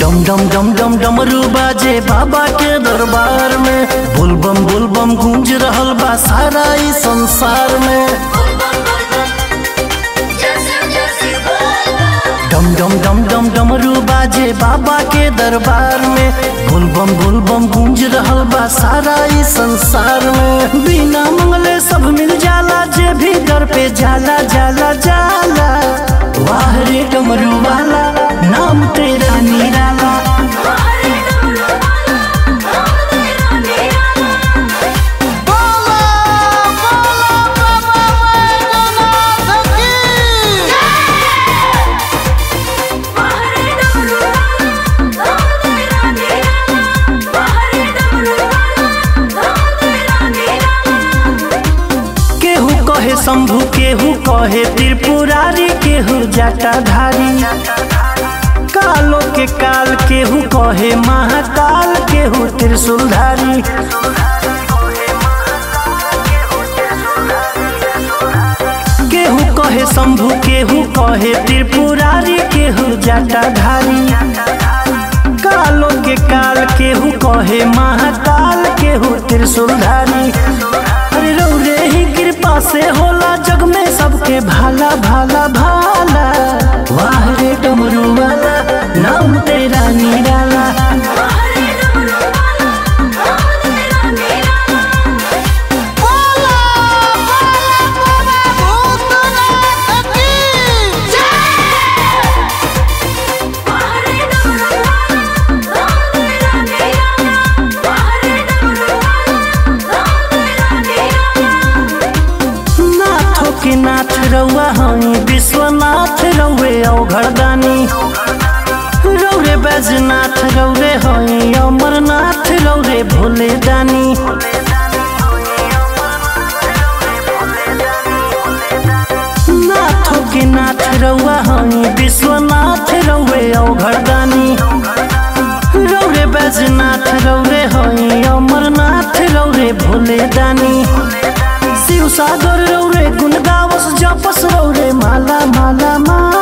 डम डम डम डम डमरू बाजे बाबा के दरबार में बुलबम बुलबम गूंज रहल बा सारा ई संसार में डम डम डम डम डमरू बाजे बाबा के दरबार में बुलबम बुलबम गूंज रहल बा सारा ई संसार में बिना मंगले सब मिल जाला जे भी दर पे जाला जाला जाला वाह रे डमरू वाला नाम तेरा निराला केहू कहे शंभु केहू कहे त्रिपुरारी केहू जटाधारी कालो के काल केहू कहे महाकाल केहू त्रिशूलधारी केहू कहे शंभु केहू कहे त्रिपुरारी केहू जटाधारी कालो के काल केहू कहे महाकाल केहू त्रिशूलधारी अरे रौरे ही कृपा से होला जग में सबके भाला भाला भाला वाह रे डमरू वाला नाम तेरा निराला नाथों के नाथ रउआ हई विश्वनाथ रउए औघड़दानी रौरे बैजनाथ रौरे हई अमरनाथ रौरे भोले दानी नाथों के नाथ रउआ हई विश्वनाथ रउए औघड़दानी रौरे बैजनाथ रौरे हई अमरनाथ रौरे भोले दानी शिव सागर रौरे गुण गावस जपस रौरे माला माला माला